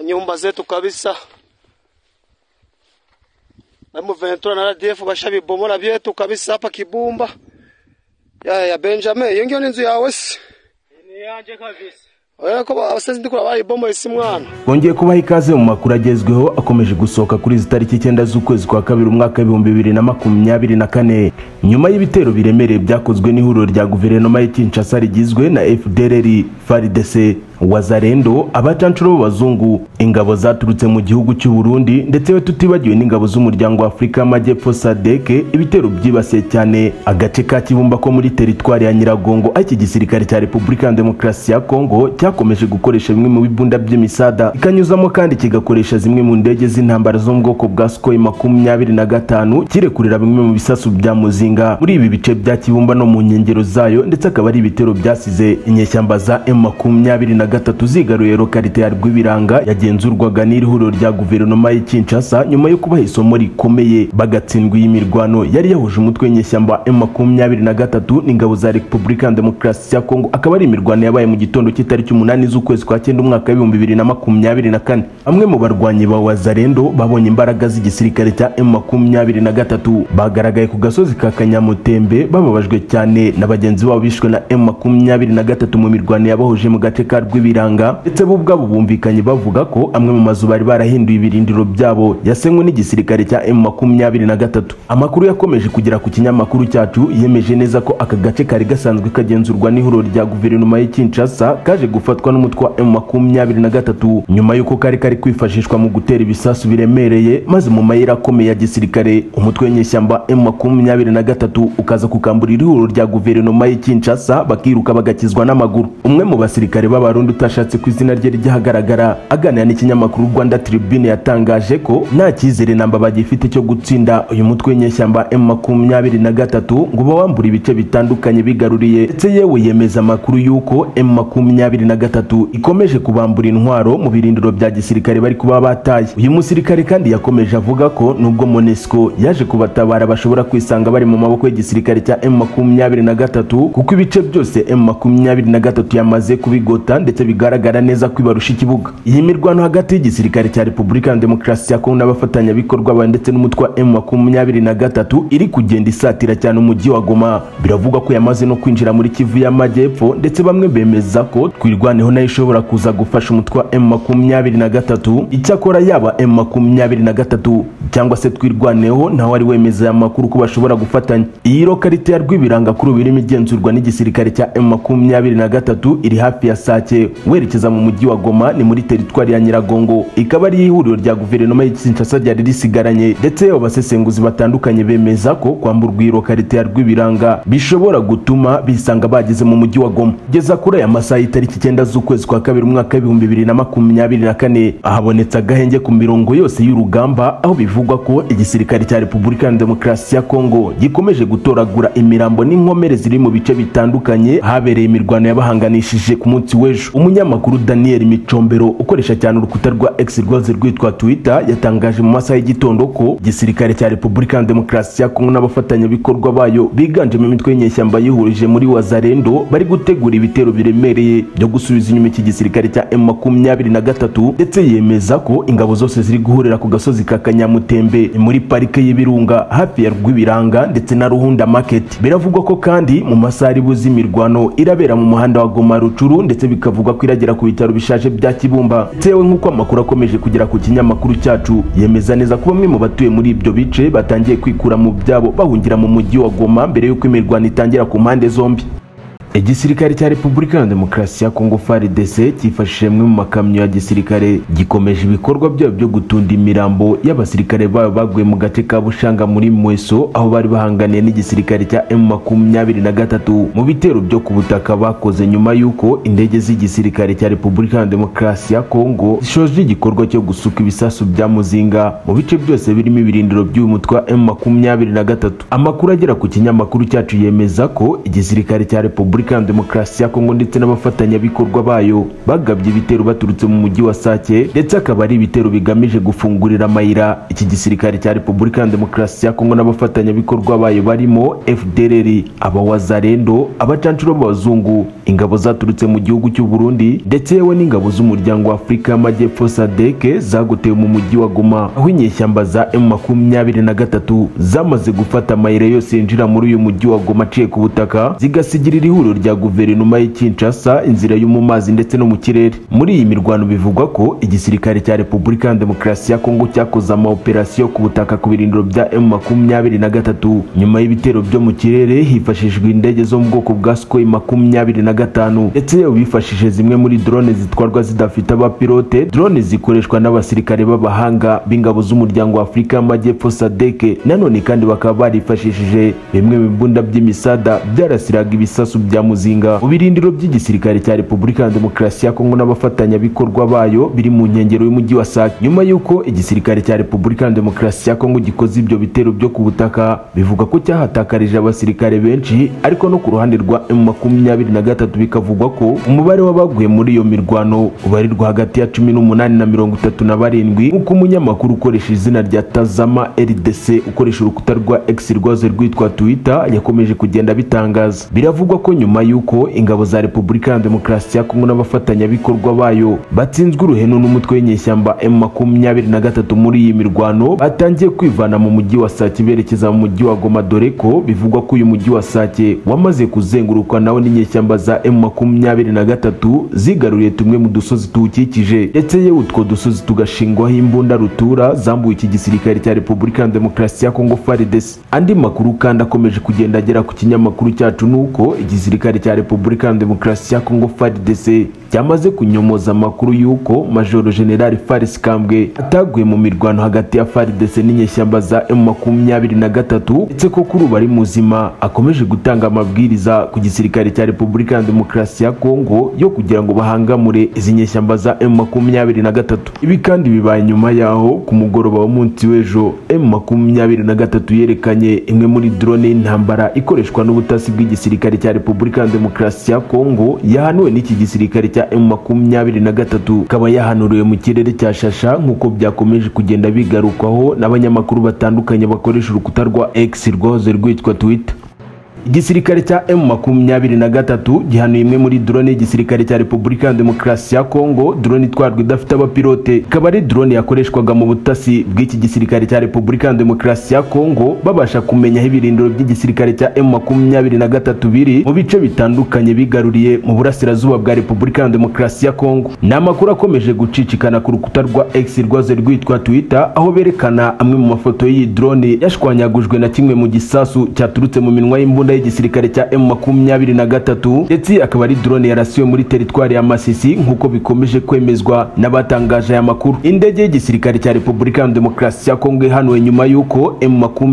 nyumba zetu kabisa. Hemu Ventura na RDF bashabibomola vyetu kabisa hapa Kibumba. Ya ya Benjamin, iyo ngiyo ni inzu yawe se? ni yanjye kabisa Oya ko abasenzi ndikura bayibomoye si mwana. bongeye kubaha ikaze mu makuru agezweho akomeje gusohoka kuri izi tariki icyenda z'ukwezi kwa kabiri umwaka w'ibihumbi bibiri na makumyabiri na kane nyuma y'ibitero biremereye byakozwe n'ihuriro rya guverinoma y'i kinshasa rigizwe na fdrr fardc wazarendo abacanshuro b'abazungu ingabo zaturutse mu gihugu cy'u burundi ndetse tutibagiwe n'ingabo z'umuryango wa afurika y'amajyepfo sadek ibitero byibasiye cyane agace ka kibumba ko muri teritwari ya nyiragongo aho iki gisirikare cya repubulika ya demokarasi ya kongo cyakomeje gukoresha bimwe mu bibunda by'imisada ikanyuzamo kandi kigakoresha zimwe mu ndege z'intambara zo mu bwoko bwa sukoyi makumyabiri na gatanu kirekurira bimwe mu bisasu bya muzinga muri ibi bice bya kibumba no mu nkengero zayo ndetse akaba ari ibitero byasize inyeshyamba za m makumyabiri na gatatu zigaruye lokarite ya rwibiranga yagenzurwaga n'ihuriro rya guverinoma y'i kinshasa nyuma yo kubaha isomo rikomeye bagatsindwa iyi mirwano yari yahuje umutwe w'inyeshyamba m makumyabiri na gatatu n'ingabo za repubulika ya demokarasi ya kongo akaba ari imirwano yabaye mu gitondo cy'itariki umunani z'ukwezi kwa cyenda umwaka w'ibihumbi bibiri na makumyabiri na kane bamwe mu barwanyi ba wazarendo babonye imbaraga z'igisirikare cya m makumyabiri na gatatu bagaragaye ku gasozi ka kanyamutembe bababajwe cyane na bagenzi babo bishwe na m makumyabiri na gatatu mu mirwano yabahuje mu gace ka rw'ibiranga ndetse bo ubwabo bumvikanye bavuga ko amwe mu mazu bari barahinduye ibirindiro byabo yasenywe n'igisirikare cya m makumyabiri na gatatu amakuru yakomeje kugera ku kinyamakuru cyacu yemeje neza ko aka gace kari gasanzwe kagenzurwa n'ihuriro rya guverinoma y'i kinshasa kaje gufatwa n'umutwe wa m makumyabiri na gatatu nyuma y'uko kari kari kwifashishwa mu gutera ibisasu biremereye maze mu mayira akomeye ya gisirikare umutwe w'inyeshyamba m makumyabiri na gatatu ukaza kukamburira ihuriro rya guverinoma y'i kinshasa bakiruka bagakizwa n'amaguru umwe mu basirikare b'abarundi utashatse ku izina rye ryahagaragara aganira n'ikinyamakuru rwanda tribune yatangaje ko nta cyizere namba bagifite cyo gutsinda uyu mutwe w'inyeshyamba m makumyabiri na gatatu ngo bawambure ibice bitandukanye bigaruriye ndetse yewe yemeza amakuru y'uko m makumyabiri na gatatu ikomeje kubambura intwaro mu birindiro bya gisirikare bari kuba bataye uyu musirikare kandi yakomeje avuga ko nubwo monesco yaje kubatabara bashobora kwisanga bari mu maboko y'igisirikare cya m makumyabiri na gatatu kuko ibice byose m makumyabiri na gatatu yamaze kubigota ndetse bigaragara neza ko ibarusha ikibuga iyi mirwano hagati y'igisirikare cya repubulika ya demokarasi ya kongo n'abafatanyabikorwa ba ndetse n'umutwe wa m makumyabiri na gatatu iri kugenda isatira cyane umujyi wa goma biravugwa ko yamaze no kwinjira muri kivu y'amajyepfo ndetse bamwe bemeza ko twirwaneho nayo ishobora kuza gufasha umutwe wa m makumyabiri na gatatu icyakora yaba m makumyabiri na gatatu cyangwa se twirwaneho ntawe ari wemeza aya makuru ko bashobora gufatanya iyi lokarite ya rwibiranga kuri ubu irimo igenzurwa n'igisirikare cya m makumyabiri na gatatu iri hafi ya sake werekeza mu mujyi wa goma ni muri teritwari ya nyiragongo ikaba ari ihuriro rya guverinoma y'i kinshasa ryari risigaranye ndetse abasesenguzi batandukanye bemeza ko kwamburwa iyi lokarite ya rwibiranga bishobora gutuma bisanga bageze mu mujyi wa goma kugeza kuri aya masaha y'itariki icyenda z'ukwezi kwa kabiri umwaka w'ibihumbi bibiri na makumyabiri na kane ahabonetse agahenge ku mirongo yose y'urugamba aho bivugwa ko igisirikare cya repubulika ya demokarasi ya kongo gikomeje gutoragura imirambo n'inkomere ziri mu bice bitandukanye habereye imirwano yabahanganishije ku munsi w'ejo umunyamakuru daniel micombero ukoresha cyane urukuta rwa x rwaze rwitwa twitter yatangaje mu masaha y'igitondo ko igisirikare cya repubulika ya demokarasi ya kongo n'abafatanyabikorwa bayo biganjemo imitwe y'inyeshyamba yihurije muri wazarendo bari gutegura ibitero biremereye byo gusubiza inyuma iki gisirikare cya m makumyabiri na gatatu ndetse yemeza ko ingabo zose ziri guhurira ku gasozi ka kanyamutembe ni muri parike y'ibirunga hafi ya rwibiranga ndetse na ruhunda market biravugwa ko kandi mu masaha ari buze imirwano irabera mu muhanda wa goma rucuru ndetse bikavugwa ko iragera ku bitaro bishaje bya kibumba tewe nk'uko amakuru akomeje kugera ku kinyamakuru cyacu yemeza neza ko bamwe mu batuye muri ibyo bice batangiye kwikura mu byabo bahungira mu mujyi wa goma mbere y'uko imirwano itangira ku mpande zombi igisirikare cya repubulika ya demokarasi ya kongo frdc cyifashishije amwe mu makamyo ya gisirikare gikomeje ibikorwa byabo byo gutunda imirambo y'abasirikare babo baguye mu gace ka bushanga muri mweso aho bari bahanganiye n'igisirikare cya m makumyabiri na gatatu mu bitero byo ku butaka bakoze nyuma y'uko indege z'igisirikare cya repubulika ya demokarasi ya kongo zishoje igikorwa cyo gusuka ibisasu bya muzinga mu bice byose birimo ibirindiro by'uyu mutwe wa m makumyabiri na gatatu amakuru agera ku kinyamakuru cyacu yemeza ko igisirikare cya repubulika repubulika ya demokarasi ya kongo ndetse n'abafatanyabikorwa bayo bagabye ibitero baturutse mu mujyi wa sake ndetse akaba ari ibitero bigamije gufungurira amayira iki gisirikare cya repubulika ya demokarasi ya kongo n'abafatanyabikorwa bayo barimo fdrr abawazarendo abacanshuro b'abazungu ingabo zaturutse mu gihugu cy'u Burundi ndetse yewe n'ingabo z'umuryango wa Afurika y'Amajyepfo SADC zagotewe mu mujyi wa Goma aho inyeshyamba za M23 zamaze gufata amayira yose yinjira muri uyu mujyi wa Goma aciye ku butaka zigasigirira ihuriro rya guverinoma y'i Kinshasa inzira yo mu mazi ndetse no mu kirere muri iyi mirwano bivugwa ko igisirikare cya Repubulika ya Demokarasi ya Kongo cyakoze amaoperasiyo ku butaka ku birindiro bya M23 nyuma y'ibitero byo mu kirere hifashishijwe indege zo mu bwoko bwa Sukhoi 25 ndetse yewe bifashishije zimwe muri drone zitwarwa zidafite abapilote drone zikoreshwa n'abasirikare b'abahanga b'ingabo z'umuryango wa Afurika y'Amajyepfo SADC nanone kandi bakaba barifashishije bimwe mu bibunda by'imisada byarasiraga ibisasu bya muzinga mu birindiro by'igisirikare cya Repubulika ya Demokarasi ya Kongo n'abafatanyabikorwa bayo biri mu nkengero y'umujyi wa Sake nyuma y'uko igisirikare cya Repubulika ya Demokarasi ya Kongo gikoze ibyo bitero byo ku butaka bivuga ko cyahatakarije abasirikare benshi ariko no ku ruhande rwa M23 bikavugwa ko umubare w'abaguye muri iyo mirwano ubarirwa hagati ya 18 na 37 nk'uko umunyamakuru ukoresha izina rya Tazama RDC ukoresha urukuta rwa X rwaze rwitwa Twitter yakomeje kugenda abitangaza biravugwa ko nyuma y'uko ingabo za Repubulika ya Demokarasi ya Kongo n'abafatanyabikorwa bayo batsinzwe uruhenu n'umutwe w'inyeshyamba M23 muri iyi mirwano batangiye kwivana mu mujyi wa Sake berekeza mu mujyi wa Goma dore ko bivugwa ko uyu mujyi wa Sake wamaze kuzengurukwa nawo n'inyeshyamba za M23 zigaruriye tumwe mu dusozi tuwukikije ndetse yewe utwo dusozi tugashingwaho imbunda rutura zambuye iki gisirikare cya Repubulika ya Demokarasi ya Kongo FARDC andi makuru kandi akomeje kugenda agera ku kinyamakuru cyacu nuko igisirikare cya Repubulika ya Demokarasi ya Kongo FARDC cyamaze kunyomoza amakuru y'uko Majoro General Faris Kambwe ataguye mu mirwano hagati ya FARDC n'inyeshyamba za M23 ndetse ko kuri ubu ari muzima akomeje gutanga amabwiriza ku gisirikare cya Repubulika ya Demokarasi ya Kongo yo kugira ngo bahangamure izi nyeshyamba za M23 ibi kandi bibaye nyuma yaho ku mugoroba w'umunsi w'ejo M23 yerekanye imwe muri drone y'intambara ikoreshwa n'ubutasi bw'igisirikare cya Repubulika ya Demokarasi ya Kongo yahanuwe n'iki gisirikare cya M23 kaba yahanuriwe mu kirere cya Shasha nk'uko byakomeje kugenda bigarukwaho n'abanyamakuru batandukanye bakoresha urukuta rwa X rwoze rwitwa Twitter igisirikare cya M23 gihanuye imwe muri drone y'igisirikare cya Repubulika ya Demokarasi ya Kongo drone itwarwa idafite abapilote ikaba ari drone yakoreshwaga mu butasi bw'iki gisirikare cya Repubulika ya Demokarasi ya Kongo babasha kumenya aho ibirindiro by'igisirikare cya M23 biri mu bice bitandukanye bigaruriye mu burasirazuba bwa Repubulika ya Demokarasi ya Kongo ni amakuru akomeje gucicikana ku rukuta rwa X rwaze rwitwa Twitter aho berekana amwe mu mafoto y'iyi drone yashwanyagujwe na kimwe mu gisasu cyaturutse mu minwa y'imbunda y'igisirikare cya M23 ndetse akaba ari drone yarasiwe muri teritwari ya Masisi nk'uko bikomeje kwemezwa n'abatangaje aya makuru indege y'igisirikare cya Repubulika ya Demokarasi ya Kongo ihanuwe nyuma y'uko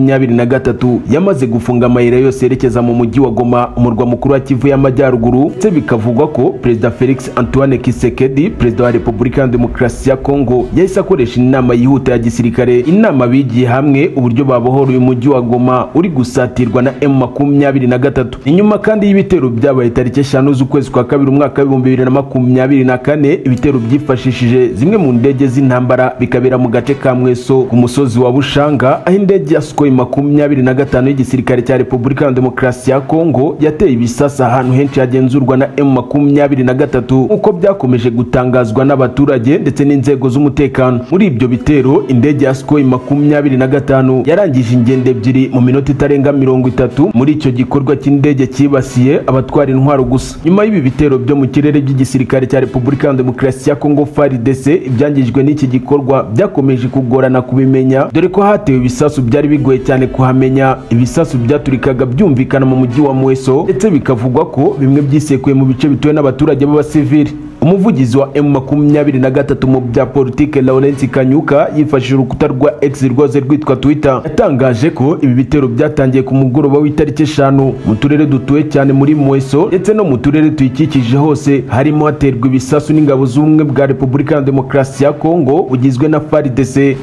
M23 yamaze gufunga amayira yose yerekeza mu mujyi wa Goma umurwa mukuru wa Kivu y'Amajyaruguru ndetse bikavugwa ko Perezida Felix Antoine Kisekedi Perezida wa Repubulika ya Demokarasi ya Kongo yahise akoresha inama yihuta ya gisirikare inama bigiye hamwe uburyo babohora uyu mujyi wa Goma uri gusatirwa na M23 2023 inyuma kandi y'ibitero byabaye tariki eshanu z'ukwezi kwa kabiri umwaka w'ibihumbi bibiri na makumyabiri na kane ibitero byifashishije zimwe mu ndege z'intambara bikabera mu gace ka Mweso ku musozi wa Bushanga aho indege ya Sukhoi makumyabiri na gatanu y'igisirikare cya Repubulika ya Demokarasi ya Kongo yateye ibisasa ahantu henshi hagenzurwa na M23 nk'uko byakomeje gutangazwa n'abaturage ndetse n'inzego z'umutekano muri ibyo bitero indege ya Sukhoi makumyabiri na gatanu yarangije ingendo ebyiri mu minota itarenga mirongo itatu muri icyo gikorwa cy'indege cyibasiye abatwara intwaro gusa nyuma y'ibi bitero byo mu kirere by'igisirikare cya Repubulika ya Demokarasi ya Kongo FARDC ibyangijwe n'iki gikorwa byakomeje kugorana kubimenya dore ko hatewe ibisasu byari bigoye cyane kuhamenya ibisasu byaturikaga byumvikana mu mujyi wa Mweso ndetse bikavugwa ko bimwe byisekuye mu bice bituwe n'abaturage b'abasivili umuvugizi wa M23 mu bya politike Lawrence Kanyuka yifashishije urukuta rwa X rwose rwitwa Twitter yatangaje ko ibi bitero byatangiye ku mugoroba w'itariki eshanu mu turere dutuwe cyane muri Mweso ndetse no mu turere tuyikikije hose harimo haterwa ibisasu n'ingabo z'ubumwe bwa Repubulika ya Demokarasi ya Kongo bugizwe na FARDC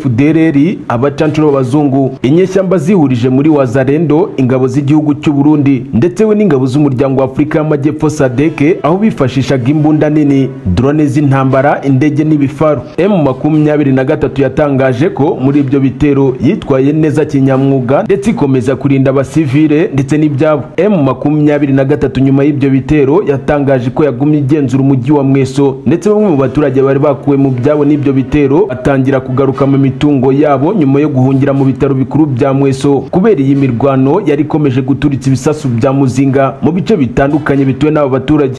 FDLR abacancu n'abazungu inyeshyamba zihurije muri Wazarendo ingabo z'igihugu cy'u Burundi ndetse we n'ingabo z'umuryango wa Afurika y'Amajyepfo SADC aho bifashishaga imbunda nini drone z'intambara indege n'ibifaru M23 yatangaje ko muri ibyo bitero yitwaye neza kinyamwuga ndetse ikomeza kurinda abasivile ndetse n'ibyabo M23 nyuma y'ibyo bitero yatangaje ko yagumye igenzura umujyi wa Mweso ndetse bamwe mu baturage bari bakuwe mu byabo n'ibyo bitero batangira kugaruka mu mitungo yabo nyuma yo guhungira mu bitaro bikuru bya Mweso kubera iyi mirwano yari ikomeje guturitsa ibisasu bya muzinga mu bice bitandukanye bituwe n'aba baturage